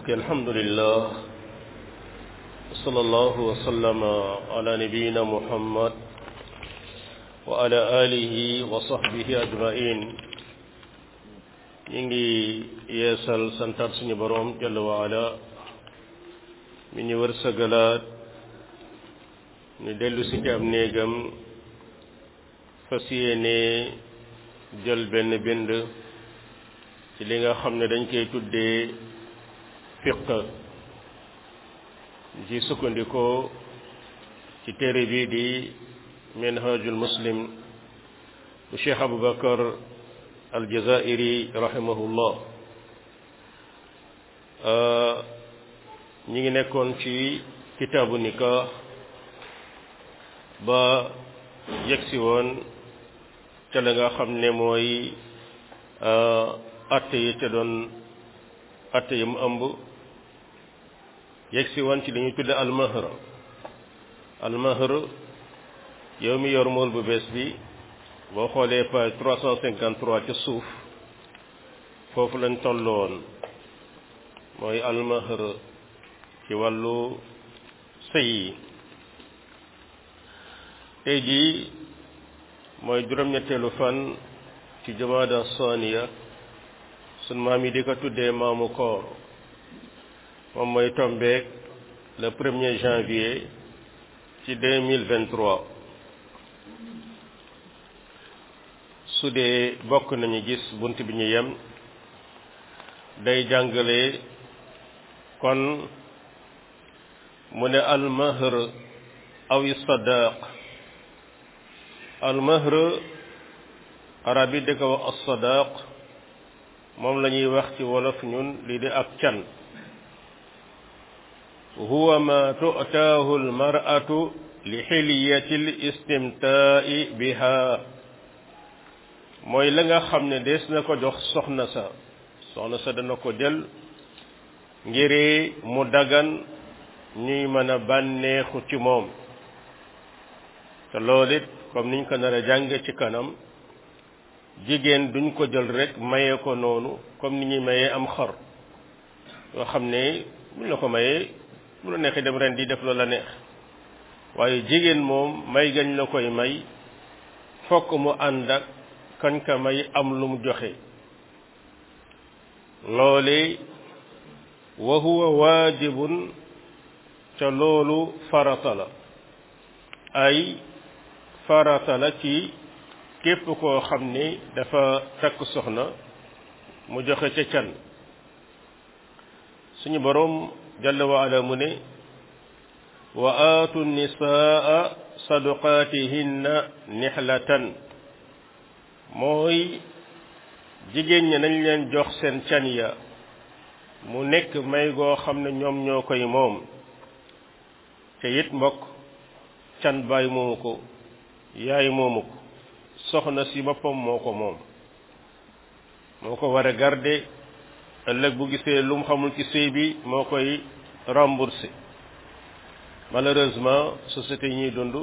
الحمد لله صلى الله وسلم على نبينا محمد وعلى آله وصحبه أجمعين ñu ngi yeesal santaat suñu boroom jalla wa ala mi ñu wërsëgalaat ñu dellu si ci ab néegam fas yéene jël benn bind ci li nga xam ne dañ koy tuddee fiq ci sukkandikoo ci téere bii di minhajul muslim bu cheikh aboubacar aljazairi rahimahullah ñi ngi nekkoon ci kitaabu nikah ba yegsi woon ca la nga xam ne mooy atte yi ca doon atte yi mu ëmb yegsi woon ci li ñuy tudde almahr almahr yow mi yor mool bu bees bi boo xoolee page trois cent cinquante trois ca suuf foofu lañ tolloon mooy almahr ci wàllu sëy yi tey jii mooy juróom-ñetteelu fan ci jamaada saniya sun maam yi di ko tuddee maamu koor moom mooy tombeek le premier janvier ci deux mille vingt-trois su dee bokk nañu gis bunt bi ñu yem day jàngale kon mu ne almahr aw sadaq almahr arab yi di ko wax as-sadaq moom la ñuy wax ci wolof ñun lii di ak can huwa ma tu'taahu almar'atu li xilyati listimtaa'i biha mooy la nga xam ne des na ko jox soxna sa soxna sa dana ko jël ngir mu dagan ñuy mën a bànneexu ci moom te loolu it comme niñ ko nar a jànge ci kanam jigéen duñ ko jël rek maye ko noonu comme ni ñuy mayee am xar yoo xam ne buñ la ko mayee bu la neexee dem ren di def loola neex waaye jigéen moom may gañ la koy may fokk mu ànd ak kañ ka may am lu mu joxe loole wa huwa waajibun ca loolu farata la ay farata la ci képp koo xam ni dafa takk soxna mu joxe ca can suñu boroom jalla wa ala mu ne wa aatu nisaa sadaqaatihinna nihlatan mooy jigéen ñi nañ leen jox seen can ya mu nekk may goo xam ne ñoom ñoo koy moom te it mbokk can baay moomu ko yaay moomu ko soxna si boppam moo ko moom moo ko war a garder ëllëg bu gisee lu mu xamul ci sëy bi moo koy rembourser malheureusement société yi ñuy dund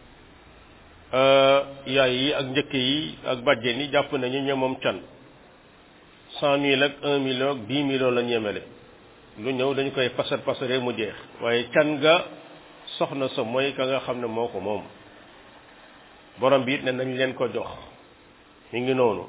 yaay yi ak njëkk yi ak bàjjen yi jàpp nañu ñoom moom can cent mille ak un million ak dix millions la ñemele lu ñëw dañu koy pasar pasare mu jeex waaye can ga soxna sa mooy ka nga xam ne moo ko moom borom bi it ne nañ leen ko jox mi ngi noonu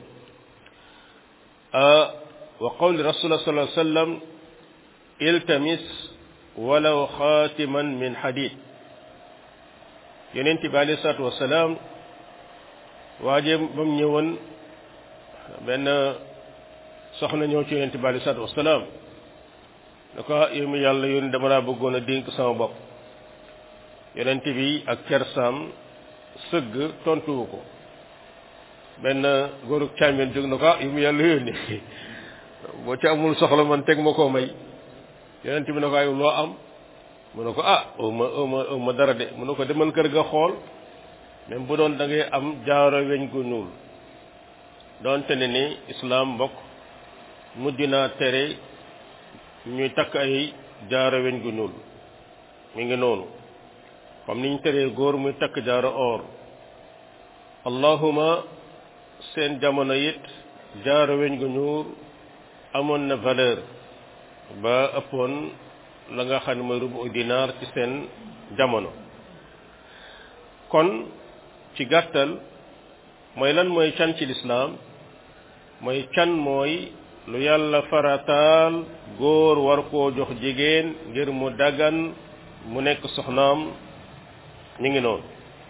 wa qawli rasulullah sallallahu alayhi wasallam iltamis walaw xaatiman min hadid yonent bi alayhi salaatu wasalaam waaje ba mu ñëwoon benn soxna ñëw ci yonent bi alayhi salaatu wasalaam da ko yow mi yàlla yoon dama laa bëggoon a dénk sama bopp yonent bi ak kersaam sëgg tontuwu ko benn góorug càmmeen jóg na ko yow mi yàlla yónni boo ci amul soxla man teg ma koo may yonent bi na ko ay loo am mu ne ko ah ma ma ma dara de mu ne ko demal kër ga xool même bu doon da ngay am jaaro weñ gu ñuul doonte ne ni islaam mbokk mujj naa tere ñuy takk ay jaaro weñ gu ñuul mi ngi noonu comme niñ teree góor muy takk jaaro or allahuma seen jamono it jaaro weñ gu ñuul amoon na valeur ba ëppoon la nga xam ne mooy rubu dinaar ci seen jamono kon ci gàttal mooy lan mooy can ci lislaam mooy can mooy lu yàlla farataal góor war koo jox jigéen ngir mu dagan mu nekk soxnaam ñu ngi noonu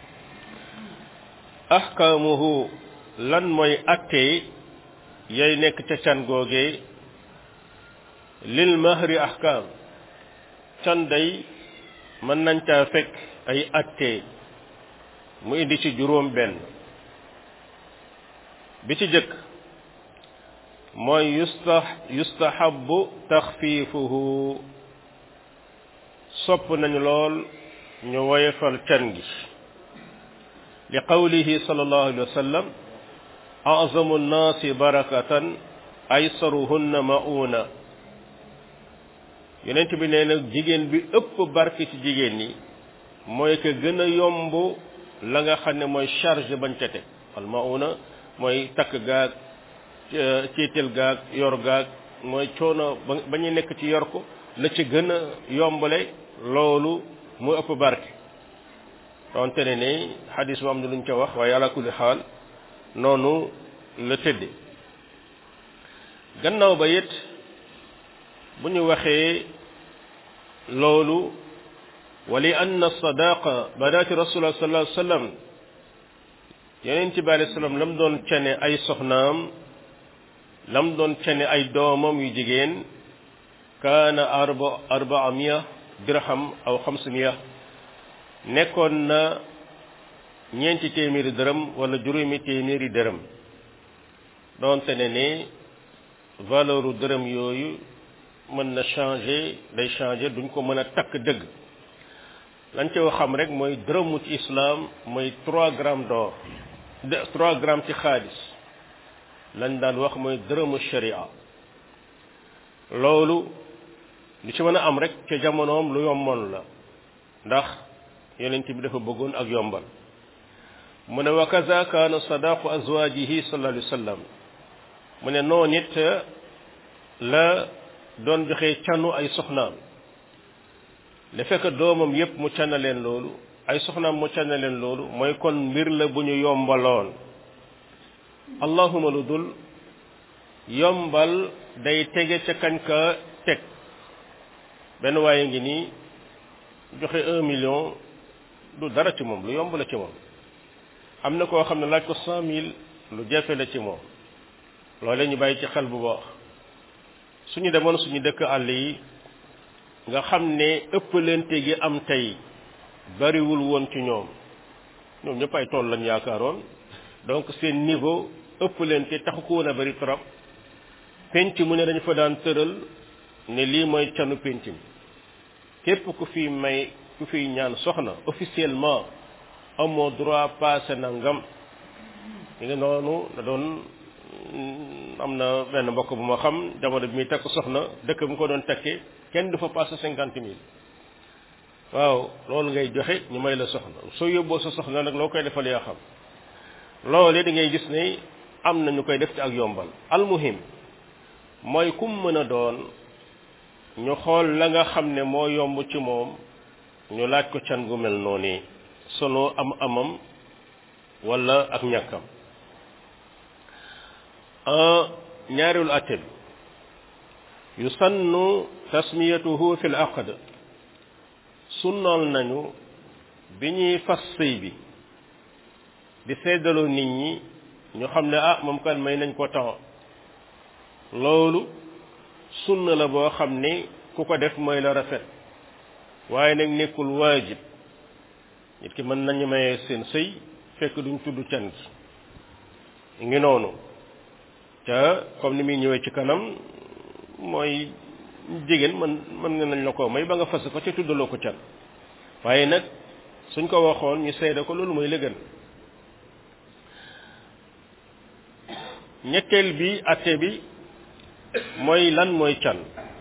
ahkaamuhu lan mooy attee yay nekk ca can googee lil mahri ahkaam can day mën nañ caa fekk ay attee mu indi ci juróom benn bi ci jëkk mooy yusta yustahabu taxfiifuhu sopp nañu lool ñu woyefal can gi li qawlihi sallallahu alayhi wa sallam azamu nnaasi barakatan aysaruhunna mauna yonent bi nee na jigéen bi ëpp barke ci jigéen ñi mooy que gën a yomb la nga xam ne mooy charge bañ ca teg al mauna mooy takk gaag ciital gaag yor gaag mooy coono ba ñu nekk ci yor ko la ci gën a yombale loolu mu ëpp barke donte ne ne xadis bu am na luñ ca wax waaye ala kulli xaal noonu la tëdde gannaaw ba it bu ñu waxee loolu wali anna sadaqa badaati rasulullah sallallahu alayhi wa sallam yeneen ci bi alayhi salaam lam doon cene ay soxnaam lam doon cene ay doomam yu jigéen kaana arba arbaa miya dirham aw xamsa miya nekkoon na ñeenti téeméeri dërëm wala juróomi téeméeri dërëm doonte ne ne valeur dërëm yooyu mën na changer day changer duñ ko mën a takk dëgg lañ ci xam rek mooy dërëmu ci islam mooy trois grammes d'or de trois grammes ci xaalis lañ daan wax mooy dërëmu sharia loolu li ci mën a am rek ca jamonoom lu yomboon la ndax yonent bi dafa bëggoon ak yombal mu ne wa kaza kaana sadaqu azwajihi sallallahu alayhi wa sallam mu ne noonu it la doon joxe canu ay soxnaam le fekk doomam yépp mu cana leen loolu ay soxnaam mu cana leen loolu mooy kon mbir la bu ñu yombaloon allahuma lu dul yombal day tege ca kañ ka teg benn waaye ngi nii joxe un million du dara ci moom lu yomb la ci moom am na koo xam ne laaj ko cent mille lu jafe la ci moom loole ñu bàyyi ci xel bu baax suñu demoon suñu dëkk àll yi nga xam ne ëppalante gi am tey bariwul woon ci ñoom ñoom ñëpp ay tool lañ yaakaaroon donc seen niveau ëppalante taxu ko woon a bari trop penc mu ne dañu fa daan tëral ne lii mooy canu penc mi képp ku fi may ku fi ñaan soxna officiellement amoo droit passé nangam li nga noonu da doon am na benn mbokk bu ma xam jamono bi muy takk soxna dëkk bu ko doon takkee kenn du fa passé cinquante mille waaw loolu ngay joxe ñu may la soxna soo yóbboo sa soxna nag loo koy defal yaa xam loolu da ngay gis ne am na ñu koy def ci ak yombal almuhim mooy kum mën a doon ñu xool la nga xam ne moo yomb ci moom ñu laaj ko can gu mel noonu solo am amam wala ak ñàkkam ñaareelu atte bi yusannu tasmiyatuhu fi l aqd sunnool nañu bi ñuy fas sëy bi di seddaloo nit ñi ñu xam ne ah moom kan may nañ ko temps loolu sunna la boo xam ne ku ko def mooy la rafet waaye nag nekkul waajib nit ki mën nañu mayee seen sëy fekk duñ tudd can gi ngi noonu te comme ni muy ñëwee ci kanam mooy jigéen mën mën nga nañ la ko may ba nga fas ko ci tuddaloo ko can waaye nag suñ ko waxoon ñu seede ko loolu mooy lëgën ñetteel bi atte bi mooy lan mooy can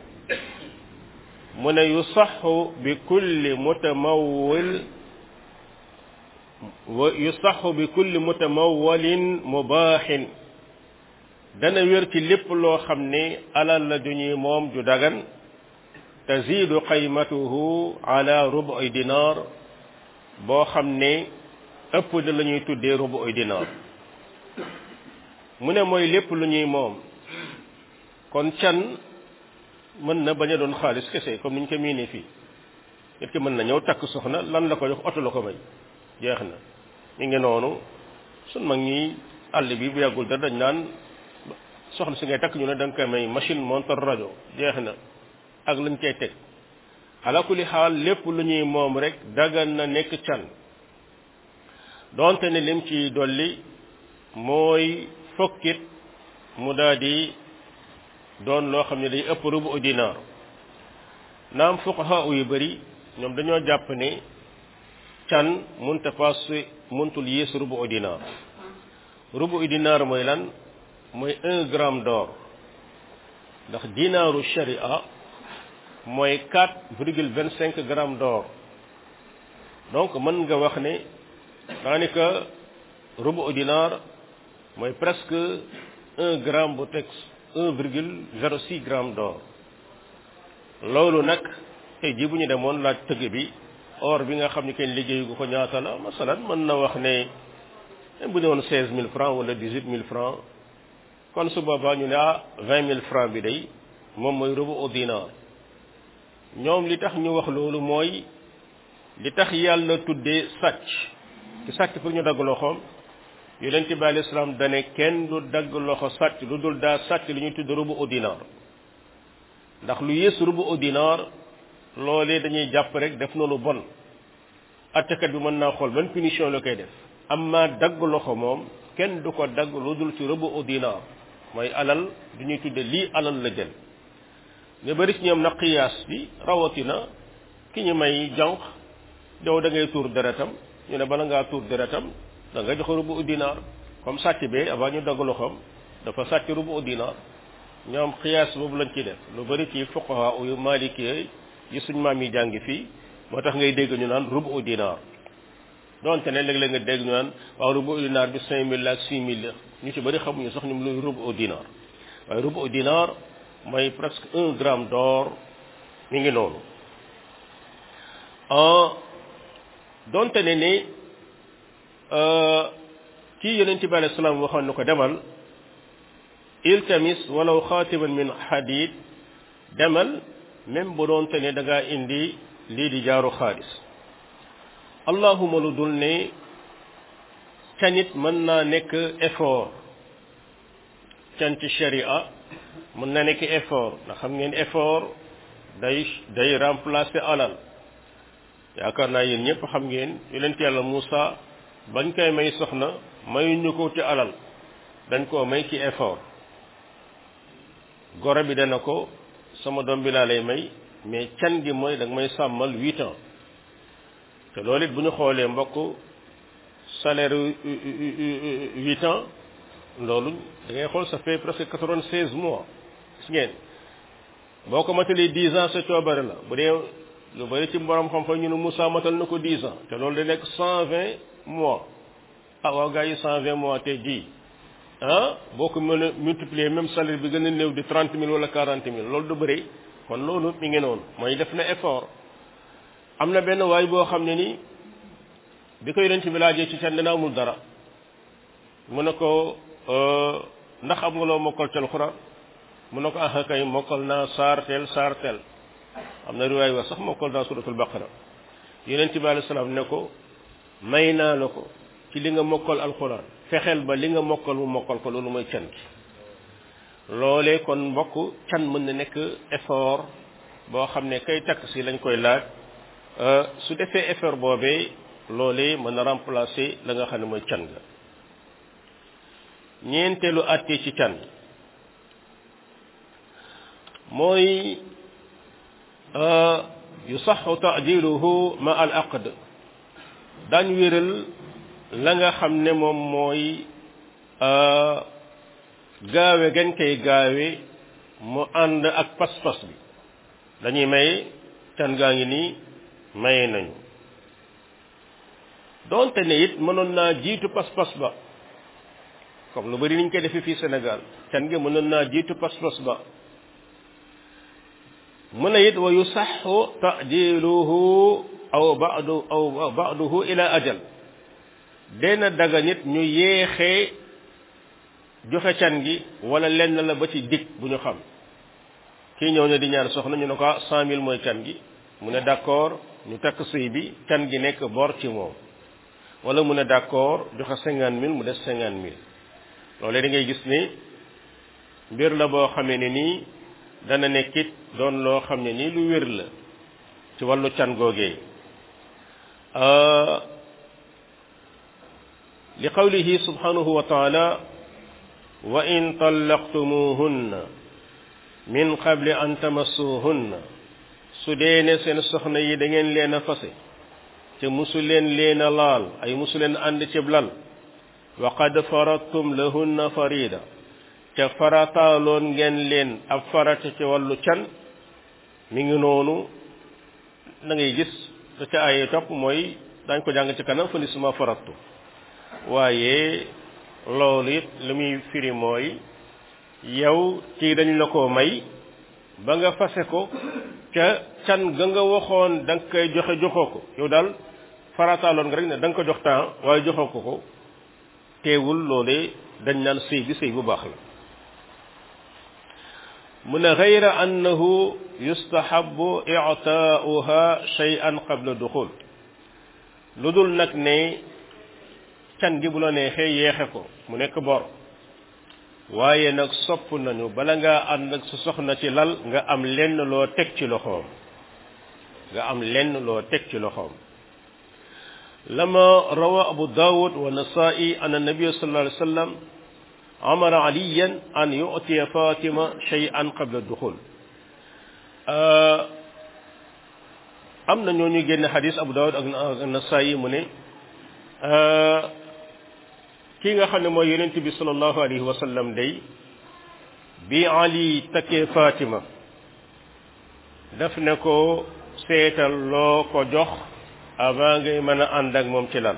mu ne yusaxu bi kulli mutamawwil wa yusaxu bi kulli mutamawwalin mubaaxin dana wér ci lépp loo xam ne alal la ju ñuy moom ju dagan tazidu qaymatuhu ala rubu'i dinar boo xam ne ëpp na la ñuy tuddee rubu'i dinar mu ne mooy lépp lu ñuy moom kon can mën na bañ a doon xaalis kese comme ni ñu ko miinee fii nit ki mën na ñëw takk soxna lan la ko jox oto la ko may jeex na mi ngi noonu sun mag ñi àll bi bu yàggul dara dañ naan soxna si ngay takk ñu ne da nga koy may machine monteur rajo jeex na ak lañ koy teg ala kulli xaal lépp lu ñuy moom rek dagan na nekk can donte ne lim ci dolli mooy fokkit mu daal di doon loo xam ne day ëpp rubu dinaar naam fuqaha yu bëri ñoom dañoo jàpp ne can munta passe muntul yées rubu dinaar rubu dinaar mooy lan mooy un gramme d'or ndax dinaaru sharia mooy quatre virgule vingt cinq grammes d'or donc mën nga wax ne daanaka rubu dinaar mooy presque un gramme bu teg un virgule zéro six gramme d'or loolu nag tey jii bu ñu demoon laaj tëgg bi or bi nga xam ne kenn liggéeyu gu ko ñaata la masalan mën na wax ne bu ñu woon seize mille francs wala dix huit mille francs kon su boobaa ñu ne ah vingt mille francs bi day moom mooy rubu au dinar ñoom li tax ñu wax loolu mooy li tax yàlla tuddee sàcc ci sàcc pour ñu dagg loxoom yonent bi alayhi salaam dane kenn du dagg loxo sàcc lu dul daa sàcc li ñuy tudd rubu au dinar ndax lu yées rubu au dinar loolee dañuy jàpp rek def na lu bon attekat bi mën naa xool ban punition la koy def amma dagg loxo moom kenn du ko dagg lu dul ci rubu au dinar mooy alal du ñuy tudde lii alal la jël nga bëri ci ñoom na qiyaas bi rawatina ki ñu may jànq yow da ngay tuur deretam ñu ne bala ngaa tuur deretam da nga jox rubu au dinar comme sàcc bee avant ñu dagg loxoom dafa sàcc rubu au dinar ñoom qiyaas boobu lañ ci def lu bëri ci fuqaha yu maliki yi suñ maam yi jàngi fii moo tax ngay dégg ñu naan rubu au dinar donte ne léeg-léeg nga dégg ñu naan waaw rubu au dinar bi cinq mille la ak six mille la ñu ci bëri xamuñu sax ñoom luy rubu au dinar waaye rubu au dinar mooy presque un gramme d'or mi ngi noonu donte ne ne kii yonent bi alayhi salaam waxoon na ko demal iltamis walaw xaatiman min hadid demal même bu doonte ne da ngaa indi lii di jaaru xaalis allahuma lu dul ne canit mën naa nekk effort can ci sharia mën na nekk effort ndax xam ngeen effort day day remplacer alal yaakaar naa yéen ñëpp xam ngeen yonent yàlla Moussa bañ koy may soxna mayuñu ko ci alal dañ koo may ci effort goro bi dana ko sama doom bi laa lay may mais can gi mooy da nga may sàmmal huit ans te loolu it bu ñu xoolee mbokk salaire huit ans loolu da ngay xool ça fait presque quatre-vingt-seize mois gis ngeen boo ko matalee dix ans sa coobare la bu dee lu bari ci borom xam-xam ñu ne Moussa matal na ko dix ans te loolu da nekk cent vingt mois ah waaw gars yi cent vingt mois te ji ah boo ko mën a multiplier même salaire bi gën a néew di trente mille wala quarante mille loolu du bëri kon loolu mi ngi noonu mooy def na effort am na benn waay boo xam ne ni bi ko yonent bi laajee ci can dina amul dara mu ne ko ndax am nga loo mokkal ci alxuraan mu ne ko ah kay mokkal naa saar teel saar teel am na riwaay wax sax mokkal naa suratul baqara yonent bi alayhi salaam ne ko may naa la ko ci li nga mokkal alxuraan fexeel ba li nga mokkal mu mokkal ko loolu mooy can gi loolee kon mbokk can mën na nekk effort boo xam ne kay takk si lañ koy laaj su defee effort boobee loolee mën na remplacer la nga xam ne mooy can ga ñeenteelu àttee ci can mooy yusaxu tajiluhu ma al aqd daañ wéral la nga xam ne moom mooy gaawe gañ koy gaawe mu ànd ak pas-pas bi dañuy may can gaa ngi nii maye nañu doonte ne it mënoon naa jiitu pas-pas ba comme lu bari niñ koy defee fii Sénégal can gi mënoon naa jiitu pas-pas ba mu ne it wa yusaxu tajiluhu aw badu aw baduhu ila ajal dena daga nit ñu yéexee joxe can gi wala lenn la ba ci dig bu ñu xam kii ñëw ne di ñaan soxna ñu ne ko cent mille mooy can gi mu ne d'accord ñu takk sëy bi can gi nekk bor ci moom wala mu ne d'accord joxe cinquante mille mu des cinquante mille loolee da ngay gis ni mbir la boo xamee ne nii dana nekkit doon loo xam ne nii lu wér la ci wàllu can googee li qawlihi subhanahu wa taala wa in tallaqtumuhunna min qabli an tamassuhunna su dee ne seen soxna yi da ngeen leen a fase te musu leen leen a laal ay musu leen ànd ci lal wa qad faradtum lahunna farida te farataaloon ngeen leen ab farata ci wàllu can mi ngi noonu da ngay gis da ca ay topp mooy dañ ko jàng ci kanam fa nisuma farattu waaye loolu it li muy firi mooy yow ci dañ la ko may ba nga fase ko ca can ga nga waxoon da nga koy joxe joxoo ko yow daal farataaloon nga rek ne da nga ko jox temps waaye joxoo ko ko teewul loole dañ naan sëy bi sëy bu baax la mu ne gayra annahu yustahabu i'taa'uha shay'an qabla duxul lu dul nag ne can gi bu la neexee yeexe ko mu nekk bor waaye nag sopp nañu bala ngaa ànd ak sa soxna ci lal nga am lenn loo teg ci loxoom nga am lenn loo teg ci loxoom lama rawa abu dawud wa nasaa'i an annabi sallallahu alayhi wa sallam amara aliyan an yu'tiya fatima shay'an qabla duxul am na ñoo ñu génne xadis abu dawud ak nasaa'i mu ne kii nga xam ne mooy yonent bi sallallahu alayhi wa sallam day bi ali takkee fatima daf ne ko seetal loo ko jox avant ngay mën a ànd ak moom ci lan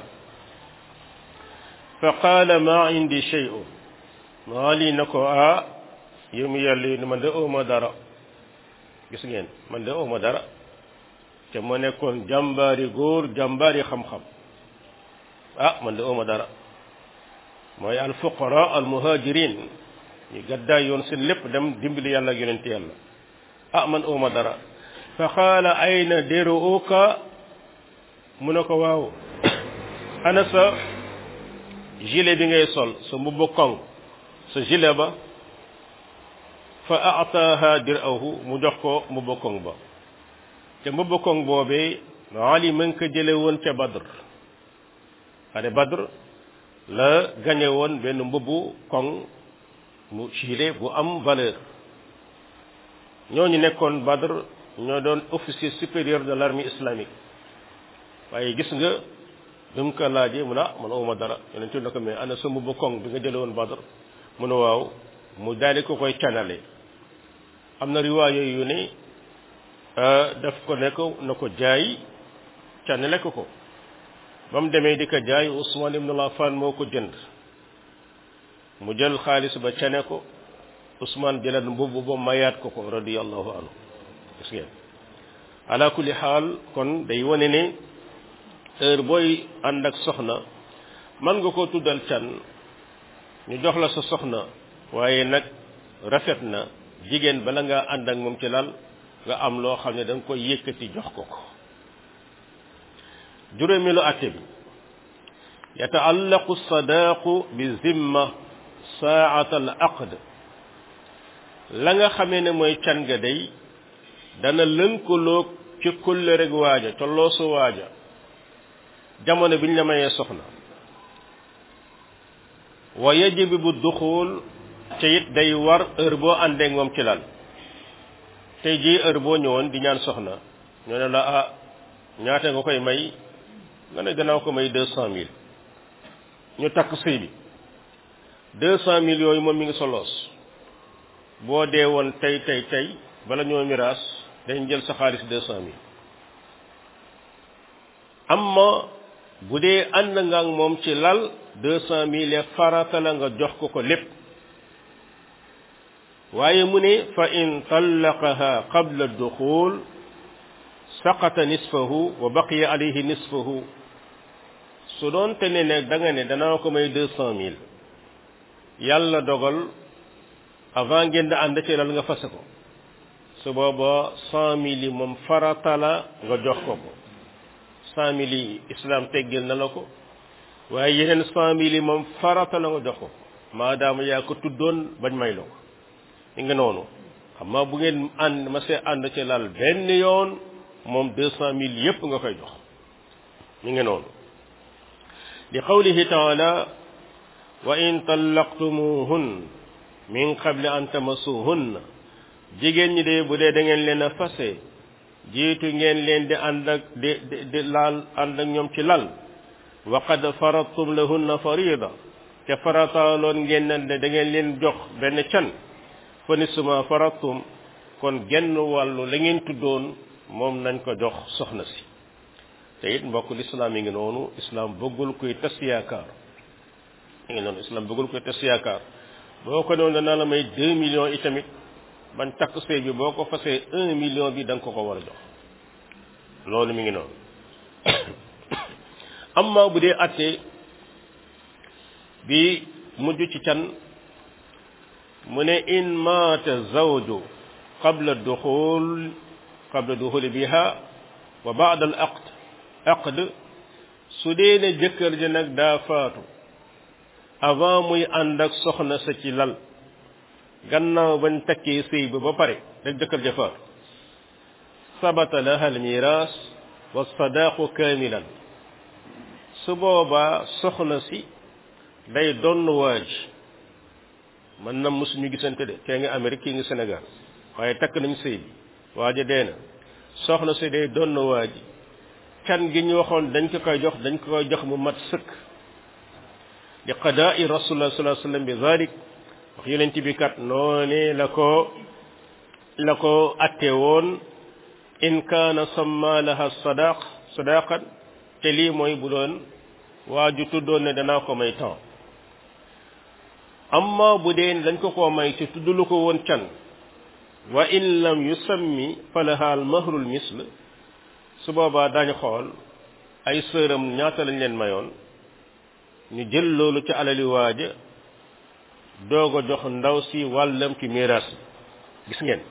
fa qaala ma indi shay'un ali na ko ah yow mi yàlla yi man de ooma dara gis ngeen man de ooma dara te ma nekkoon jàmbaari góor jàmbaari xam-xam ah man de ooma dara mooy al fuqara al muhajirin ñu gaddaay yoon seen lépp dem dimbali yàlla ak yonent yàlla ah man ooma dara fa qaala ayna diruuka mu ne ko waaw ana sa gilet bi ngay sol sa mbubbu koŋ sa gilet ba fa ataaha dirahu mu jox ko mbubbu koŋ ba te mbubbu koŋ boobee Ali ma ngi ko jële woon ca Badr xare Badr la gañe woon benn mbubbu koŋ mu gilet bu am valeur ñooñu nekkoon Badr ñoo doon officier supérieur de l'armée islamique waaye gis nga bi mu ko laajee mu ne ah man awma dara yonent na ko mais ana sa mbubbu koŋ bi nga jële woon Badr mu ne waaw mu daal ko koy canale am na riwaay yooyu yu ne daf ko ne ko na ko jaay canale ko ko ba mu demee di ko jaay Usman ibn Affan moo ko jënd mu jël xaalis ba cane ko Usman jëlaat mbubb ba mayaat ko ko radiyallahu anhu gis ngeen ala kulli xaal kon day wane ne heure booy ànd ak soxna mën nga ko tuddal can ñu jox la sa soxna waaye nag rafet na jigéen bala nga ànd ak moom ci lal nga am loo xam ne da nga koy yëkkati jox ko ko juróomeelu atte bi yataallaqu sadaaqu bi zimma saata al aqd la nga xamee ne mooy can ga day dana lënkaloog ci kulle rek waaja ca loosu waaja jamono biñ la mayee soxna wa yajibu bu duxul te it day war heure boo àndeek moom ci lal tey jii heure boo ñëwoon di ñaan soxna ñoo ne la ah ñaata nga koy may nga ne gannaaw ko may deux cent mille ñu takk sëy bi deux cent mille yooyu moom mi ngi soloos boo dee woon tey tey tey bala ñoo miraas dañ jël sa xaalis deux cent mille amma bu dee ànd nga ak moom ci lal deux cent mille farata la nga jox ko ko lépp waaye mu ne fa in tallaqaha qabla duxul saqata nisfahu wa baqiya alayhi nisfahu su doon te ne ne da nga ne danaa ko may deux cent mille yàlla dogal avant ngeen di ànd ci lal nga fase ko su booba cent mille yi moom farata la nga jox ko ko cent mille yi islam teggil na la ko waaye yeneen cent mille yi moom farata la nga jox ko maadaama yaa ko tuddoon bañ may la ko li nga noonu xam bu ngeen ànd ma see ànd ci lal benn yoon moom deux cent mille yépp nga koy jox mi ngi noonu li qawlihi taala wa in tallaqtumuhun min qabli an tamassuhunna jigéen ñi de bu dee da ngeen leen a fase jiitu ngeen leen di ànd ak di di laal ànd ak ñoom ci lal wa qad faradtum lahunna farida te farataaloon ngeen ne da ngeen leen jox benn can fa nisma faradtum kon genn wàllu la ngeen tuddoon moom nañ ko jox soxna si te it mbokk lislaam yi ngi noonu islam bëggul kuy tas yaakaar yi ngi noonu islam bëggul kuy tas yaakaar boo ko noonu danaa la may deux millions itamit bañ takk sëy bi boo ko fasee un million bi da nga ko ko war a jox loolu mi ngi noonu amma bu dee atte bi mujj ci can mu ne in maata zawju qabla duxul qabla duxuli biha wa baada al aqd aqd su dee ne jëkkër ji nag daa faatu avant muy ànd ak soxna sa ci lal gannaaw bañ takkee sëy ba ba pare rek jëkkër ja faatu sabata laha al miras wa sadaqu kamilan su boobaa soxna si day donn waaj man na mosuñu gisante de kee nga Amérique kii nga Sénégal waaye takk nañ sëy bi waaja dee na soxna si day donn waaj can gi ñu waxoon dañ ko koy jox dañ ko koy jox mu mat sëkk li qadaa'i rasulullah sallallahu alayhi wasallam bi zalik wax yonent bi kat noone la ko la ko atte woon in kaana samma laha sadaq sadaqan te lii mooy bu doon waa ju tuddoon ne danaa ko may temps amma bu dee dañ ko koo may te tuddulu ko woon can wa in lam yusammi falaha al mahrul misl su boobaa dañu xool ay sëram ñaata lañ leen mayoon ñu jël loolu ci alali waaja doog a jox ndaw si wàllam ci miraas gis ngeen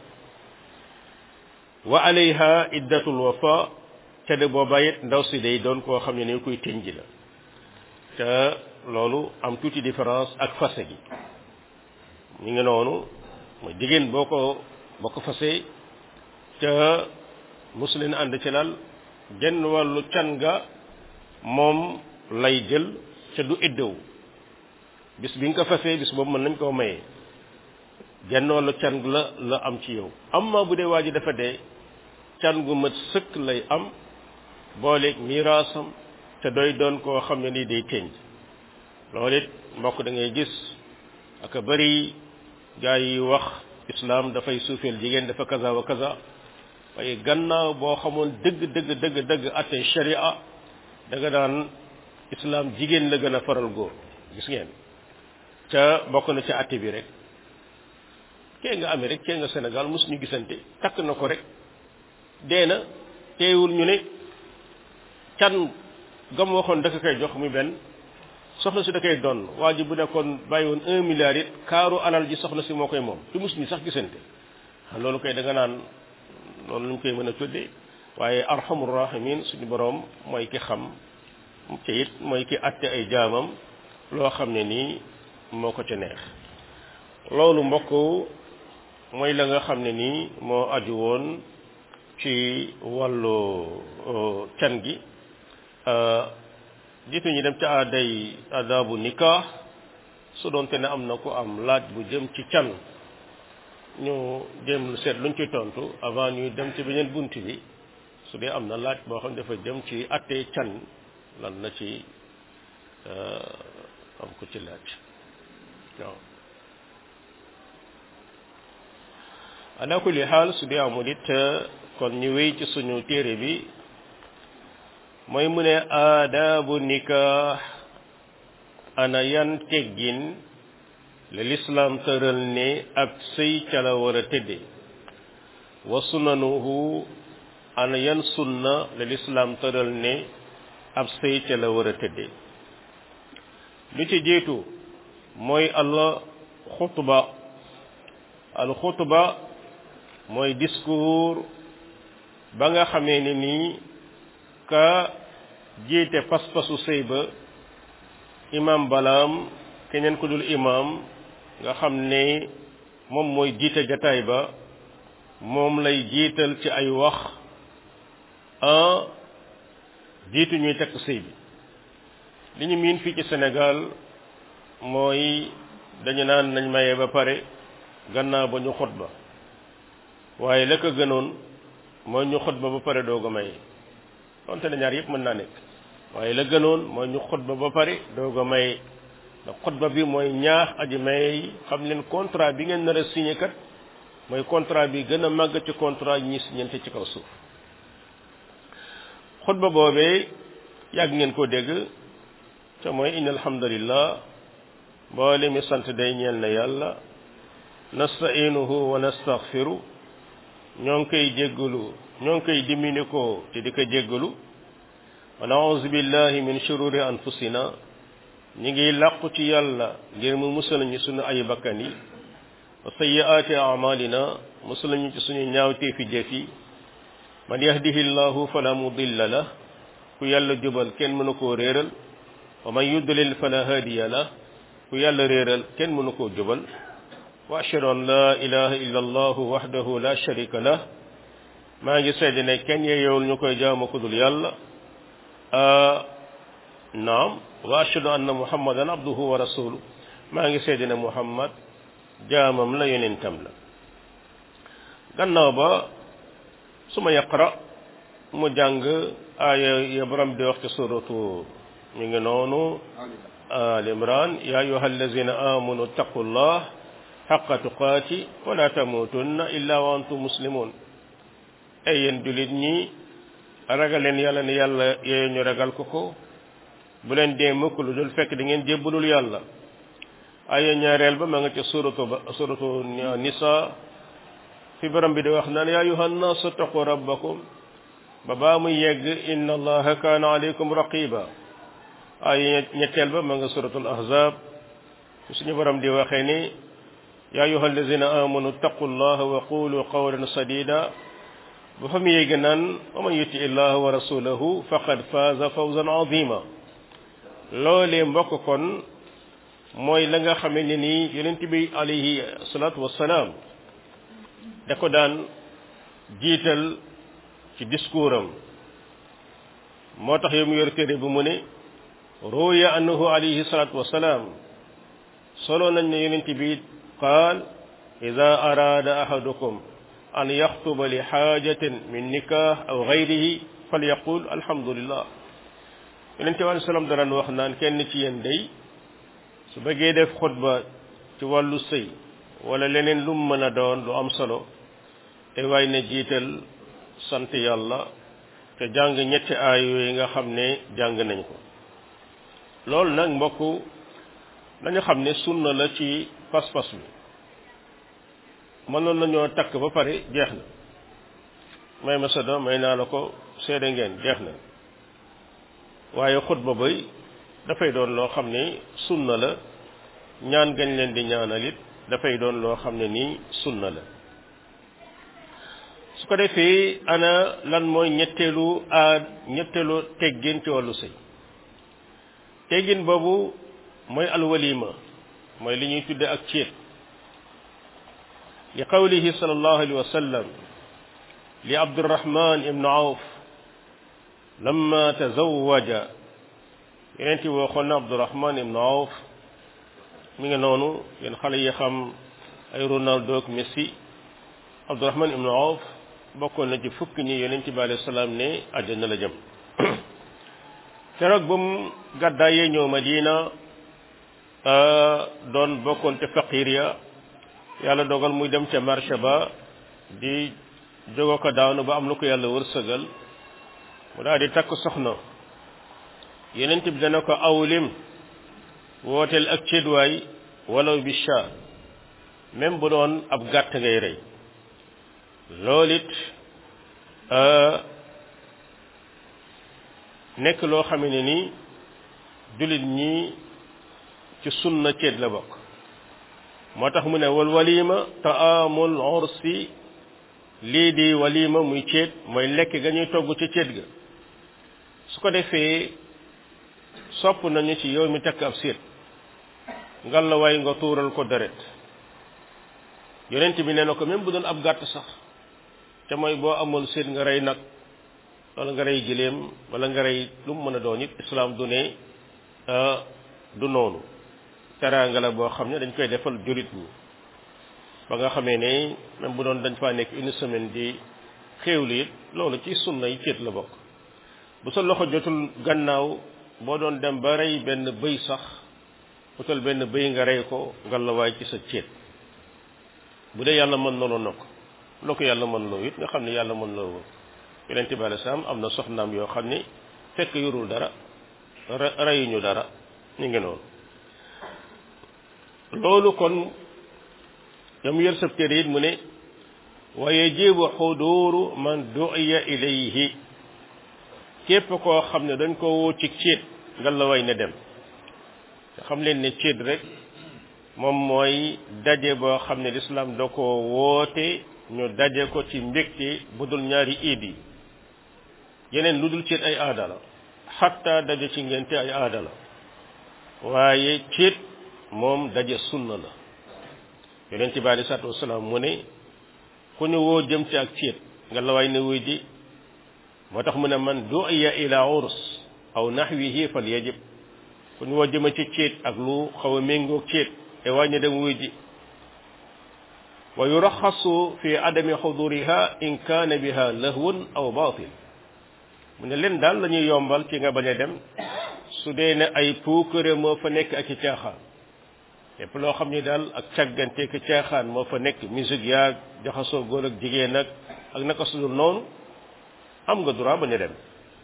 wa alayha iddatul wafa ca de booba it ndaw si day doon koo xam ne ni koy tënj la te loolu am tuuti différence ak fase gi ñu ngi noonu mooy jigéen boo ko boo ko fasee ca musulin ànd ci lal genn wàllu can ga moom lay jël ca du iddewu bis bi nga ko fasee bis boobu mën nañ koo mayee genn wàllu can la la am ci yow amma bu dee waa ji dafa dee can gu mat sëkk lay am booleeg miraasam te doy doon koo xam ne nii day tënj loolu it mbokk da ngay gis ak a bari gaa yi wax islam dafay suufeel jigéen dafa kaza wa kaza waaye gannaaw boo xamoon dëgg dëgg dëgg dëgg atte sharia da nga daan islam jigéen la gën a faral góor gis ngeen ca bokk na ca atte bi rek kee nga amee rek kee nga Sénégal mosuñu gisante takk na ko rek dee na teewul ñu ne can gam waxoon da koy jox muy benn soxna si da koy doon waa ji bu nekkoon bàyyi woon un milliard it kaaru alal ji soxna si moo koy moom te mosuñu sax gisante loolu koy da nga naan loolu lañ koy mën a tuddee waaye arhamur rahimin suñu boroom mooy ki xam te it mooy ki atte ay jaamam loo xam ne nii moo ko ca neex loolu mbokk mooy la nga xam ne nii moo aju woon ci wàllu can gi jiitu ñu dem ca aaday adabu nikah su doonte ne am na ku am laaj bu jëm ci can ñu jëm lu seet luñ ci tontu avant ñuy dem ci beneen bunt bi su dee am na laaj boo xam ne dafa jëm ci attee can lan la ci am ko ci laaj waaw ala kulli xaal su dee amul it kon ñu wéy ci suñu téere bi mooy mu ne aadaabu nikah ana yan teggin la ñuy teg ci diggante le lislaam tëral ne ab sëy ca la war a tëdde wa sunanuhu ana yan sunna le lislaam tëral ne ab sëy ca la war a tëdde li ci jiitu mooy al xutba al xutba mooy discours ba nga xamee ni nii ka jiite pas-pasu sëy ba imam balaam keneen ku dul imam nga xam ne moom mooy jiite jataay ba moom lay jiital ci ay wax en jiitu ñuy tekk sëy bi li ñu miin fii ci Sénégal mooy dañu naan nañ maye ba pare gannaaw ba ñu xutba waaye la ko gënoon mooy ñu xutba ba pare doog a maye donte ne ñaar yëpp mën naa nekk waaye la gënoon mooy ñu xutba ba pare doog a maye ndax xutba bi mooy ñaax aji maye yi xam leen contrat bi ngeen nar a signé kat mooy contrat bi gën a màgg ci contrat yi ñuy signé ci kaw suuf xutba boobee yàgg ngeen koo dégg te mooy inna alhamdulillah mboole mi sant day ñeel na yàlla nastainuhu wa nastaghfiru ñoo ngi koy jéggalu ñoo ngi koy dimini ko te di ko jéggalu wa nauzu billahi min shururi anfusina ñi ngi làqu ci yàlla ngir mu musal ñu sunu ay bakkan yi wa sayyiaati amalina musal ñu ci suñu ñaawteefi jëf yi man yahdihi llahu fala mudilla lah ku yàlla jubal kenn mënu koo réeral wa man yudlil fala hadiya lah ku yàlla réeral kenn mënu koo jubal wa ashhadu an la ilaha illa allahu wahdahu la sharika lah maa ngi seede ne kenn yeewul ñu koy jaamu ku dul yàlla naam wa ashhadu anna muhammadan abduhu wa rasuluhu maa ngi seede ne muhammad jaamam la yonentam la gannaaw ba su ma yaqra mu jàng aaya ya borom di wax ci suratu mi ngi noonu al imran ya ayuha allazina amanu taqullah xaqa tuqaati wala tamutunna illa wa antum muslimun ay yéen jullit ñi ragal leen yàlla ne yàlla yooyu ñu ragal ko ko bu leen dee mukk lu dul fekk da ngeen jébbalul yàlla aaya ñaareel ba ma nga ca suratu ba suratu nisa fi borom bi di wax naan yaa ayuha nnaas taqu rabbakum ba baa muy yegg inna allaha kaana alaykum raqiba ay ñetteel ba ma nga suratul ahzab suñu borom di waxee ni yaa ayuha allazina amanu taqu llaha wa qulu qawlan sadida ba fa mu yegg naan wa man yuti illaha wa rasulahu faqad faaza fawzan azima loolee mbokk kon mooy la nga xamee ne nii yonent bi alayhi salaatu wassalaam da ko daan jiital ci discours am moo tax yow mu yor téere bu mu ne ruya annahu alayhi salatu wasalaam solo nañ ne yonent bi qaal ida araada ahadukum an yaxtuba li xaajatin min nikah aw gayrihi falyaqul alhamdulillah yonent bi alei salaam daraan wax naan kenn ci yéen day su bëggee def xutba ci wàllu sëy wala leneen lu mu mën a doon lu am solo te waay ne jiital sant yàlla te jàng ñetti aay yooyu nga xam ne jàng nañ ko loolu nag mbokk nañu xam ne sunna la ci pas-pas bi mënoon nañoo takk ba pare jeex na may ma sa doom may naa la ko seede ngeen jeex na waaye xutba bay dafay doon loo xam ne sunna la ñaan gañ leen di ñaanal it dafay doon loo xam ne nii sunna la su ko defee ana lan mooy ñetteelu aad ñetteelu teggin ci wàllu sëy teggin boobu mooy alwalima mooy li ñuy tudde ak céet li qawlihi sallallahu alayhi wa sallam li abdurrahman ibnu awf lamma tazawaja yeneen ti waxoon na abdurrahman ibnu awf mi ngi noonu yéen xale yi xam ay ronaldo ak messi abdurrahman ibnu awf bokkoon na ci fukk ñi yonent bi alayhi salaam ne àjjana la jëm keroog ba mu gàddaayee ñëw Madina doon bokkoon ca faqir ya yàlla dogal muy dem ca marché ba di jógo ko daanu ba am lu ko yàlla wërsëgal mu daal di takk soxna yonent bi dana ko awlim wooteel ak cédwaay walaw bi sha même bu doon ab gàtt ngay rey loolu it nekk loo xam ne ni jullit ñi ci sunna ceet la bokk moo tax mu ne wal walima taamul ursi lii di walima muy ceet mooy lekk ga ñuy togg ci ceet ga su ko defee sopp nañu ci yow mi takk ab séet ngal la waay nga tuural ko deret yonent bi nee na ko même bu doon ab gàtt sax te mooy boo amul séet nga rey nag wala nga rey giléem wala nga rey lu mu mën a doon it islaam du ne du noonu teraanga la boo xam ne dañ koy defal jurit ñi ba nga xamee ne même bu doon dañ faa nekk une semaine di xéewlu it loolu ci sunna yi céet la bokk bu sa loxo jotul gannaaw boo doon dem ba rey benn bëy sax utal benn bëy nga rey ko ngalawaay ci sa céet bu dee yàlla mën nolo na ko loo ko yàlla mën loo it nga xam ne yàlla mën loo yonente bi alei salaam am na soxnaam yoo xam ni fekk yorul dara reyuñu dara ñu ngi noonu loolu kon yam yor sab téere it mu ne wa yajibu xuduuru man du'iya ilayhi képp koo xam ne dañ ko woo ci céet nga la way ne dem te xam leen ne céet rek moom mooy daje boo xam ne lislaam da ko woote ñu daje ko ci mbégte bu dul ñaari iid yi yeneen lu dul céet ay aada la xatta daje ci ngente ay aada la waaye céet moom daje sunna la yonent bi alei salaatu wasalaam mu ne ku ñu woo jëm ci ak céet nga la way ne wuy ji moo tax mu ne man du'iya ila urs aw naxwihi fal yajib ku ñu woo jëma ci céet ak lu xaw a méngoog céet te wàññi dem wuy ji wa yuraxasu fi adami xuduriha in kaana biha lahwun aw batil mu ne leen daal la ñuy yombal ci nga bañ a dem su dee ne ay puukare moo fa nekk ak i caaxaan lépp loo xam ni daal ak càggante ki caaxaan moo fa nekk musique yaag jaxasoo góor ak jigéen ak ak naka sudul noonu am nga droit bañ a dem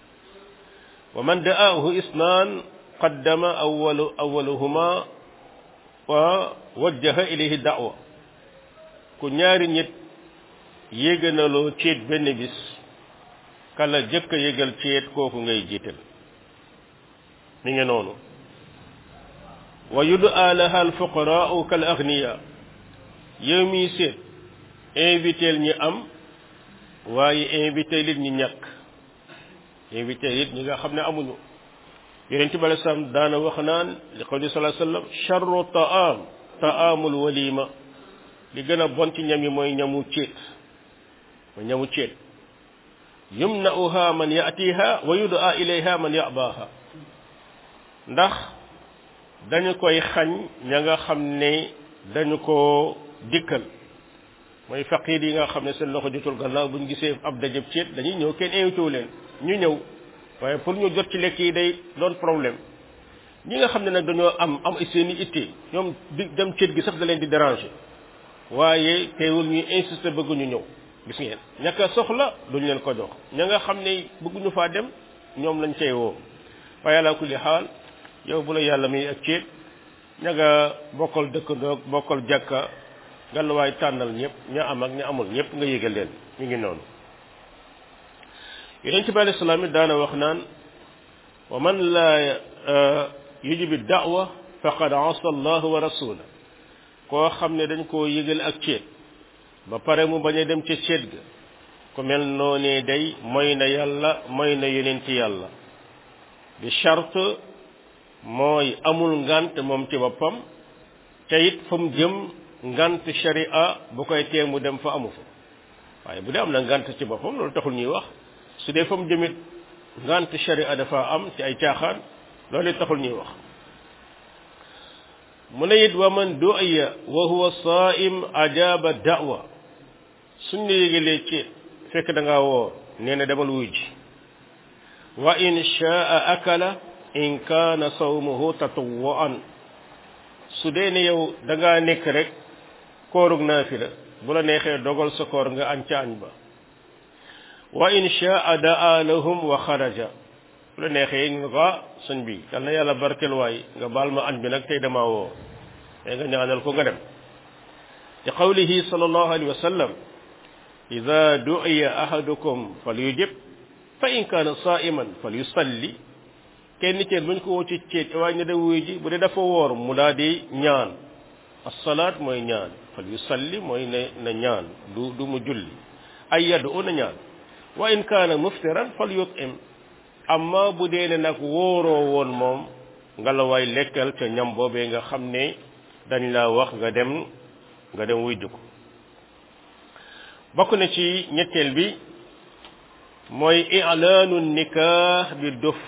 wa man da'aahu isnaan qaddama awalu awaluhuma wa wajjaha ilayhi da'wa ku ñaari nit yéeganaloo ceet benn bis kala jëkk a yégal ceet kooku ngay jiital mi ngi noonu wa yud'a laha alfuqaraau kal agniya yow miy seet inviteel ñi am waaye invité lit ñi ñàkk invité lit ñi nga xam ne amuñu yonent bi alei salaam daana wax naan li qawli salaa sallam charru taam taamul walima li gën a bon ci ñam yi mooy ñamu céet mooy ñamu céet yumna'uha man ya'tiha wa yud'a ilayha man ya'baha ndax dañu koy xañ ña nga xam ne dañu ko dikkal mooy faqiir yi nga xam ne seen loxo jotul gannaaw bu ñu gisee ab dajëb ceet dañuy ñëw kenn invité wu leen ñu ñëw waaye pour ñu jot ci lekk yi day doon problème ñi nga xam ne nag dañoo am am seen i itte ñoom di dem ceet gi sax da leen di déranger waaye teewul ñuy insister bëgguñu ñëw gis ngeen ñaka soxla duñ leen ko jox ña nga xam ne bëgguñu faa dem ñoom lañ cay woo waaye ala kulli xaal yow bu la yàlla muy ak ceet ña nga bokkal dëkkandoog bokkal jàkka gàlluwaay tànnal ñëpp ña am ak ña amul ñëpp nga yégal leen ñu ngi noonu yonent bi alayhi salaam it daana wax naan wa man laa yujibi da'wa faqad asa allah wa rasula koo xam ne dañ koo yëgal ak ceet ba pare mu bañ a dem ca ceet ga ku mel noonee day mooy na yàlla mooy na yonent yàlla bi charte mooy amul ngant moom ci boppam te it fa mu jëm ngant sharia bu koy tee mu dem fa amu fa waaye bu dee am na ngant ci boppam loolu taxul ñuy wax su dee fa mu jëmit ngant sharia dafa am ci ay caaxaan loolu it taxul ñuy wax mu ne it wa man du'iya wa huwa saa'im ajaba da'wa suñ la yégalee ci fekk da ngaa woor nee na demal wuy ji wa in shaa akala in kaana sawmuhu tatawwu'an su dee ne yow da ngaa nekk rek koorug naafila bu la neexee dogal sa koor nga añ ca añ ba wa in shaa daa lahum wa xaraja bu la neexee nga ko sëñ bi yal na yàlla barkel waay nga baal ma añ bi nag tey dama woo mais nga ñaanal ko nga dem ci qawlihi sallallahu alayhi wa sallam ida du'iya ahadukum falyujib fa in kaana saa'iman falyusalli kenn ci buñ ko woo ci ceet waaye ne da wuy ji bu dee dafa woor mu daal di ñaan as-salaat mooy ñaan falyusalli mooy ne na ñaan du du mu julli ay yaddu na ñaan wa in kaana muftiran falyut'im amma bu dee ne nag wóoroo woon moom nga la waay lekkal ca ñam boobee nga xam ne dañ la wax nga dem nga dem wuy ko bokk na ci ñetteel bi mooy i'laanu nikah bi dof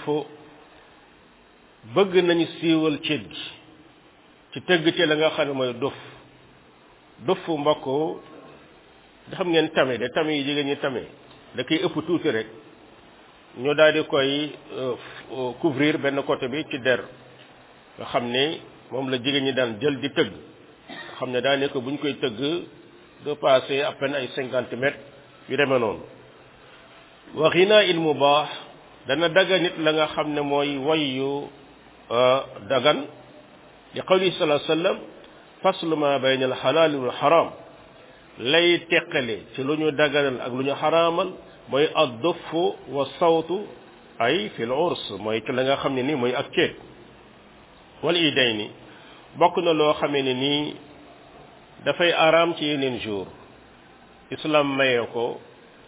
bëgg nañu siiwal ceet gi ci tëgg ci la nga xam ne mooy dof dof mbokk da xam ngeen tame de tame yi jigéen ñi tame da koy ëpp tuuti rek ñu daal di koy couvrir benn côté bi ci der nga xam ne moom la jigéen ñi daan jël di tëgg nga xam ne daa nekk bu ñu koy tëgg de passer à peine ay cinquante mètres yu demee noonu wa ghina il mubaax dana daga nit la nga xam ne mooy wayyu dagan li qawli sallallahu alayhi wasallam faslu ma bayna al halal wal haram lay teqale ci lu ñu daganal ak lu ñu xaraamal mooy ad-duff wa sawtu ay fil urs mooy ci la nga xam ne nii mooy ak ceet wal idayni bokk na loo xamee ne nii dafay araam ci yeneen jour islam maye ko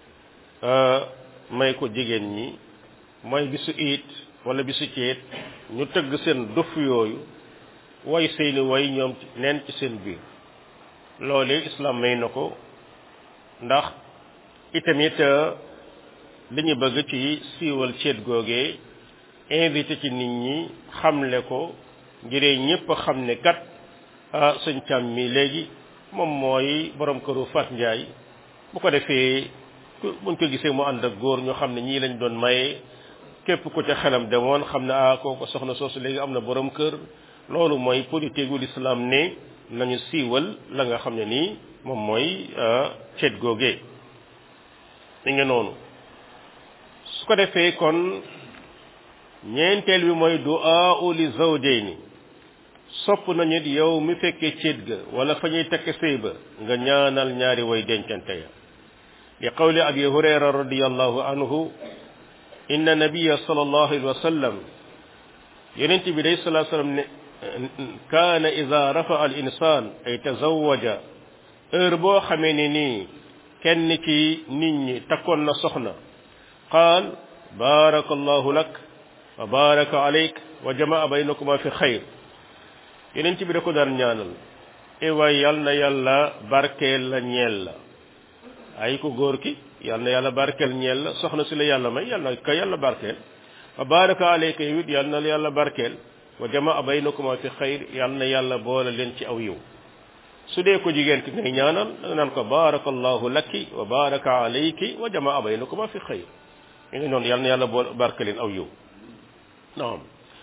may ko jigéen ñi mooy bisu iit wala bisu ceet ñu tëgg seen duff yooyu way seeni way ñoom neen ci seen biir loolee islam may na ko ndax itamit li ñu bëgg ci siiwal ceet googee invité ci nit ñi xamle ko ngiree ñépp xam ne kat ah sëñ càm mi léegi moom mooy borom këru Fat Njaay bu ko defee buñ ko gisee mu ànd ak góor ñu xam ne ñii lañ doon maye képp ku ca xelam demoon xam ne ah kooku soxna soosu léegi am na borom kër loolu mooy politique gu l'islam ne nañu siiwal la nga xam ne nii moom mooy ceet googee mi ngi noonu su ko defee kon ñeenteel bi mooy du'a li zawjayni sopp nañu it yow mi fekkee ceet ga wala fa ñuy tekk sëy ba nga ñaanal ñaari way dencante ya li qawli abi hurayra radiyallahu anhu inna nabiyya sallallahu alayhi wa sallam yonent bi day sallallahu alayhi wa sallam ne kaana ida rafa al insan ay tazawaja heure boo xamee ne nii kenn ci nit ñi takkoon na soxna qaal baraka allahu lak wa baraka alayk wa jamaa baynakuma fi xayr yeneen ci bi da ko daan ñaanal e waay yal na yàlla barkeel la ñeel la ay ko góor ki yal na yàlla barkeel ñeel la soxna si la yàlla may yal na ka yàlla barkeel wa baraka alayka yow it yal na yàlla barkeel wa jamaa baynakuma fi xayr yal na yàlla boole leen ci aw yiw su dee ko jigéen ki ngay ñaanal da nga naan ko barakallahu laki wa baraka alayki wa jamaa baynakuma fi xayr mi ngi noonu yal na yàlla boole barke leen aw yiw naam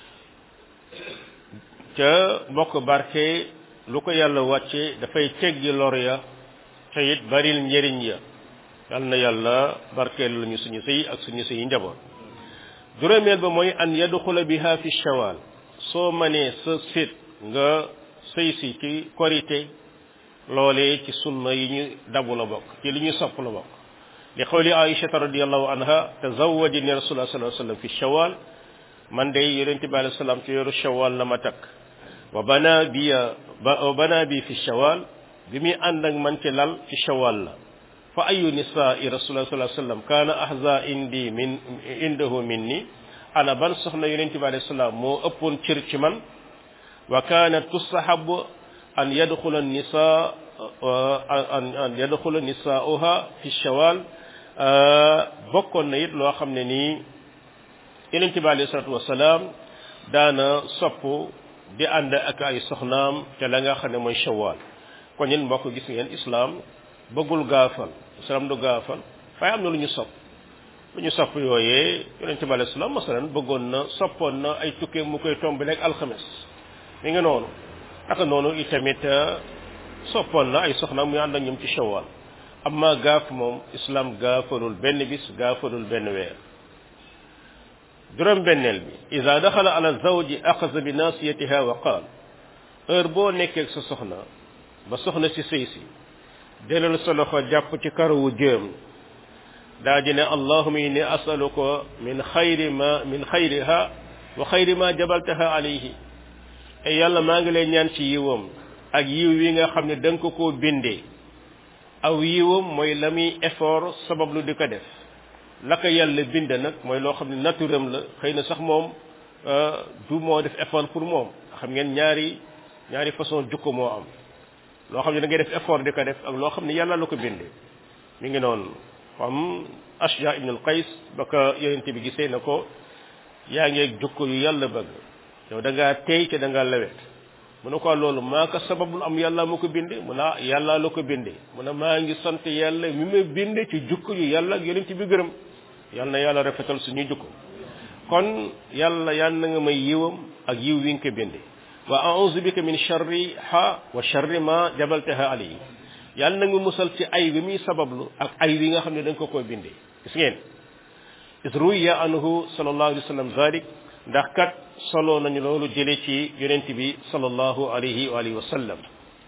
ca mbokk barke lu ko yàlla wàcce dafay teggi lor ya te it baril njëriñ ya yal na yàlla barkeel lañu suñu sëy ak suñu sëy njaboot juróomeel ba mooy an yadxula biha fi shawal soo manee sa sit nga sëy si ci korité loolee ci sunna yi ñu dabu la bokk ci li ñu sopp la bokk li qawli aïchata radiallahu anha tazawajani rasulullah sallallahu alayhi wasallam fi shawal man de yonent bi alayhi salaam ci yoru shawal la ma takk wa bana bi wa bana bi fi shawal bi muy ànd ak man ci lal ci shawal la fa ayu nisaai rasulullah sallallahu alayhi wasallam kaana ahza indi min indahu minni ana ban soxna yonent bi alayhi salaam moo ëppoon cër ci man wa kaanat tustahabu an yadxula nisa an an yadxula nisaauha fi shawal bokkoon na it loo xam ne nii yonent bi alayhi salatu wasalaam daana sopp di ànd ak ay soxnaam te la nga xam ne mooy shawal kon yéen mbokk gis ngeen islam bëggul gaafal islam du gaafal waaye am na lu ñu sopp lu ñu sopp yooyee yonent bi alayhi salaam masalan bëggoon na soppoon na ay tukkee mu koy tomb rek alxames mi ngi noonu naka noonu itamit soppoon na ay soxnaam muy ànd ak ñoom ci shawal amma gaaf moom islam gaafalul benn bis gaafalul benn weer juróom benneel bi ida daxala ala zawji axasa bi nasiyatiha wa qaal heure boo nekkee ak sa soxna ba soxna si sëy si delal sa loxo jàpp ci karawu jëm daa ji ne allahuma inni asaluka min xayri ma min xayriha wa xayri ma jabaltaha alayhi e yàlla maa ngi lay ñaan ci yiwam ak yiw wi nga xam ne da nga ko koo bindee aw yiwam mooy la muy effort sabab lu di ko def la ko yàlla bind nag mooy loo xam ne naturam la xëy na sax moom du moo def effort pour moom xam ngeen ñaari ñaari façon jukko moo am loo xam ne da ngay def effort di ko def ak loo xam ne yàlla la ko bindee mi ngi noonu xam Ashja ibn al-Qays ba ko yonente bi gisee na ko yaa ngi jukko yu yàlla bëgg yow da ngaa tey te da ngaa lewet mu ne ko loolu maa ko sababul am yàlla ma ko binde mu ne yàlla la ko binde mu ne maa ngi sant yàlla mi ma binde ci jukko yu yàlla ak yonente bi gërëm yàlla na yàlla rafetal suñuy jukko kon yàlla yàlla na nga may yiwam ak yiw wi nga ko binde wa a'udhu bika min sharri ha wa sharri ma jabaltaha alayhi yàlla na nga musal ci ay wi muy sabablu ak ay wi nga xam ne da nga ko koy bindee gis ngeen is ruya anhu sallallahu alayhi wa sallam zalik ndax kat solo nañu loolu jële ci yonent bi sallallahu alayhi wa alihi wa sallam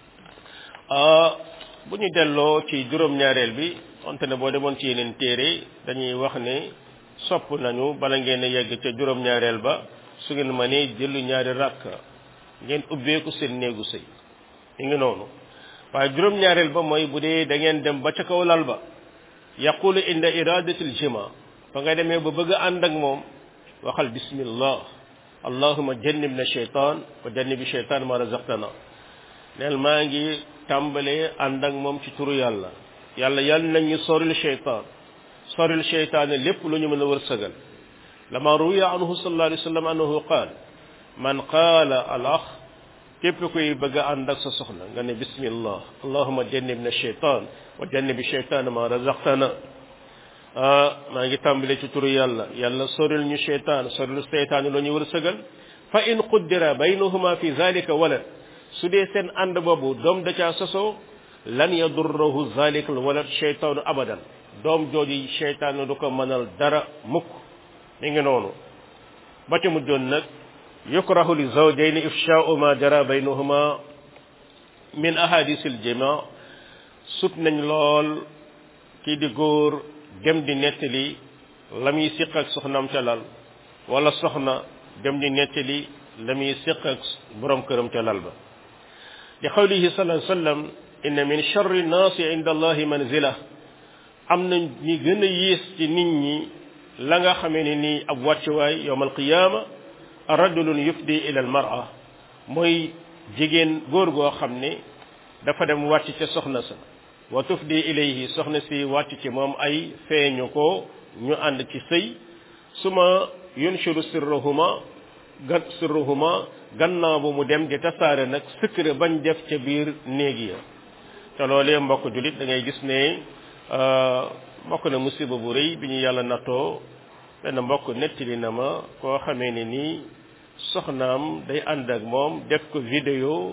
bu ñu delloo ci juróom-ñaareel bi wante ne boo demoon ci yeneen téere dañuy wax ne sopp nañu bala ngeen a yegg ca juróom-ñaareel ba su ngeen mënee jëlu ñaari rakk ngeen ubbeeku seen néegu sëy mi ngi noonu waaye juróom-ñaareel ba mooy bu dee da ngeen dem ba ca kaw lal ba yaqulu inda iradatil jima fa nga demee ba bëgg a ànd ak moom waxal bismillah allahuma jannibna shaytan wa jannibi shaytan ma razaqtana neel maa ngi tàmbalee ànd ak moom ci turu yàlla yàlla yàlla nañ ñu soril shaytan soril shaytan lépp lu ñu mën a wërsëgal lama ruya anhu sallallahu alayhi wa sallam annahu qaal man qaala al ax képp kuy bëgg a ànd ak sa soxna nga ne bismillah allahuma jannibna shaytan wa jannibi shaytan ma razaqtana maa ngi tàmbale ci turu yàlla yàlla soril ñu shaytan soril shaytan lu ñu wërsëgal fa in quddira baynahuma fi zalika walad su dee seen ànd boobu doom da caa sosoo lan yadurruhu zalika al walad shaytanu abadan doom jooju shaytan du ko mënal dara mukk mi ngi noonu ba ca mujjoon nag yukrahu li zawjayni ifsha'u ma jara baynahuma min ahadisil jima sut nañ lool kii di góor dem di nettali la muy siq ak soxnaam ca lal wala soxna dem di nettali la muy siq ak borom këram ca lal ba li qawlihi sallallahu alayhi wa sallam inna min charri nnaasi inda allahi manzila am na ñi gën a yées ci nit ñi la nga xamee ne nii ab wàccuwaay yowm alqiyaama rajulun yufdi ila almar'a mooy jigéen góor goo xam ne dafa dem wàcc ca soxna sa wa tufdi ilayhi soxna si wàcc ci moom ay feeñu ko ñu ànd ci sëy suma yunshiru sirruhuma gan sirruhuma gannaaw bu mu dem di tasaare nag secret bañ def ca biir néeg ya te loolee mbokk julit da ngay gis ne mbokk na musiba bu rëy bi ñu yàlla nattoo benn mbokk nettali na ma koo xamee ne nii soxnaam day ànd ak moom def ko vidéo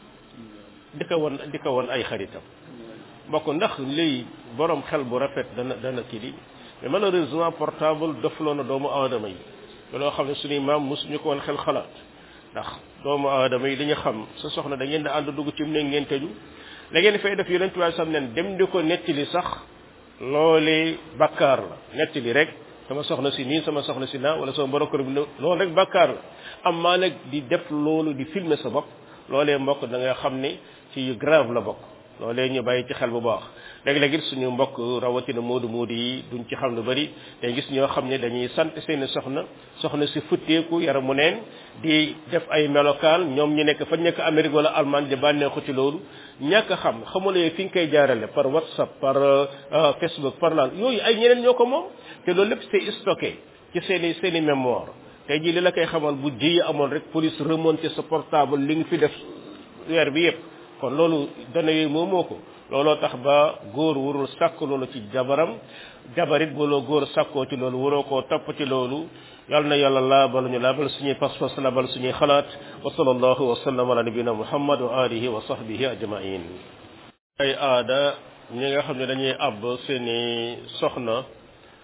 di ko won di ko won ay xaritam mbokk ndax lii borom xel bu rafet dana dana kii di mais malheureusement portable dofloo na doomu aadama yi loo xam ne suñuy maam mosuñu ko woon xel xalaat ndax doomu aadama yi li ñu xam sa soxna da ngeen di ànd dugg ci mu ne ngeen tëju la ngeen fay def yonent bi sam nen dem di ko nettali sax loolee bakkaar la nettali rek sama soxna si nii sama soxna si naa wala sama borom kër bi loolu rek bakkaar la am maa nag di def loolu di filmer sa bopp loolee mbokk da nga xam ne ci yu grave la bokk loolee ñu bàyyi ci xel bu baax léeg-léeg it suñu mbokk rawatina moodu moodu yi duñ ci xam lu bari day gis ñoo xam ne dañuy sant seeni soxna soxna si futteeku yaramu neen di def ay melokaan ñoom ñu nekk fa nekk Amérique wala Allemagne di bànneexu ci loolu ñàkk a xam xamulee fi nga koy jaarale par WhatsApp par Facebook par lan yooyu ay ñeneen ñoo ko moom te loolu lépp c'est stocké ci seeni seeni mémoire tey jii li la koy xamal bu jiyi amoon rek police remonté sa portable li nga fi def weer bi yëpp kon loolu dana yooyu moo moo ko looloo tax ba góor warul sàkk loolu ci jabaram jabarit booloo góor sàkkoo ci loolu waroo koo topp ci loolu yal na yàlla laabal ñu laabal suñuy pas-pas laabal suñuy xalaat wa sallallahu wa sallam ala nabina muhammad wa alihi wa sahbihi ajmain ay aada ñi nga xam ne dañuy àbb seeni soxna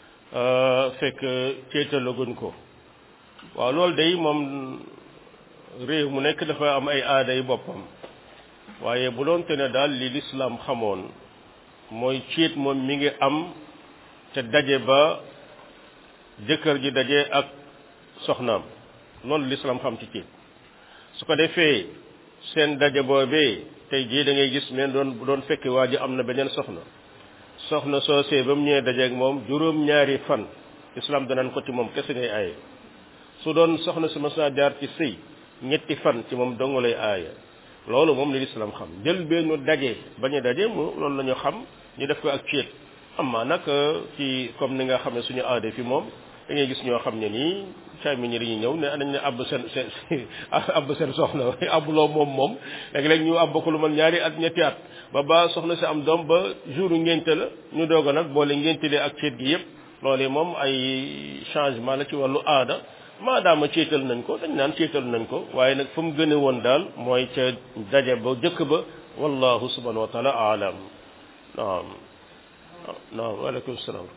fekk céetalaguñ ko waaw loolu day moom réew mu nekk dafa am ay aada yu boppam waaye bu doon te ne daal li lislaam xamoon mooy ciit moom mi ngi am te daje ba jëkkër ji daje ak soxnaam loolu lislaam xam ci ciit su ko defee seen daje boobee tey jii da ngay gis men doon doon fekki waa ji am na beneen soxna soxna soosee ba mu ñëwee dajeeg moom juróom-ñaari fan islam danaan ko ci moom kese ngay aaye su doon soxna si mas naa jaar ci sëy ñetti fan ci moom dong lay aaya loolu moom li lislaam xam jël benn daje bañ a daje mu loolu la ñu xam ñu def ko ak ceet amma nag ci comme ni nga xam ne suñu aada fi moom da ngay gis ñoo xam ne nii càmmiñ ñi dañuy ñëw ne anañ ne àbb seen seen àbb seen soxna àbb loo moom moom léeg-léeg ñu àbb ko lu man ñaari at ñetti at ba ba soxna si am doom ba jour ngénte la ñu doog a nag boole ngéntele ak ceet gi yëpp loolu moom ay changement la ci wàllu aada maadaama ceetal nañ ko dañ naan ceetal nañ ko waaye nag fa mu gëne woon daal mooy ca daje ba jëkk ba wallahu subhanahu wa taala aalam naam naam waaleykum salaam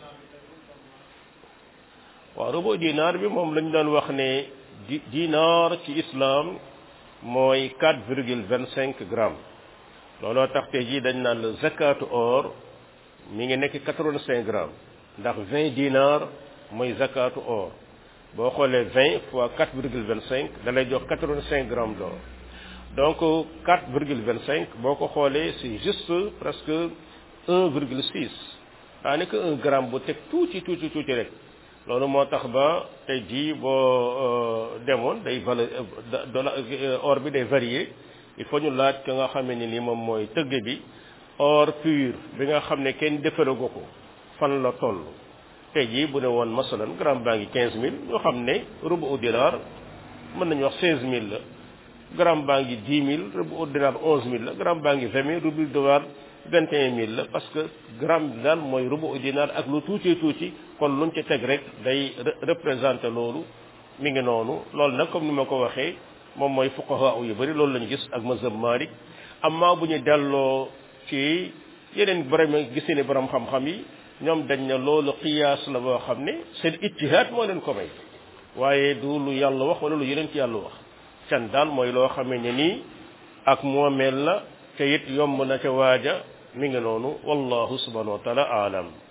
waaw rubu dinaar bi moom lañ doon wax ne di dinaar ci islam mooy quatre virgule vingt cinq grammes looloo tax tey jii dañ naan la zakatu or mi ngi nekk quatre vingt cinq grammes ndax vingt dinaar mooy zakatu or boo xoolee vingt fois quatre virgule vingt cinq da lay jox quatre vingt cinq grammes d'or donc quatre virgule vingt cinq boo ko xoolee c'est juste presque un virgule six daanaka un gramme bu teg tuuti tuuti tuuti rek loolu moo tax ba tey jii boo demoon day valeur dollar or bi day varier il faut ñu laaj ka nga xam ne ni moom mooy tëgg bi or pur bi nga xam ne kenn defaragu ko fan la toll tey jii bu ne woon masalan gramme baa ngi quinze mille ñoo xam ne rubu au dinar mën nañu wax seize mille la gramme baa ngi dix mille rubu au dinar onze mille la gramme baa ngi vingt mille rubu au dinar vingt et un mille la parce que gramme bi daal mooy rubu au dinar ak lu tuuti tuuti kon luñ ci teg rek day représenter loolu mi ngi noonu loolu nag comme ni ma ko waxee moom mooy fuqaha yu bari loolu lañu gis ak mazhab Malik amma bu ñu delloo ci yeneen borom gis ne borom xam-xam yi ñoom dañ ne loolu qiyaas la boo xam ne seen ijtihaad moo leen ko may waaye du lu yàlla wax wala lu yeneen ci yàlla wax can daal mooy loo xamee ne nii ak moomeel la te it yomb na ca waaja mi ngi noonu wallahu subhanahu wa taala aalam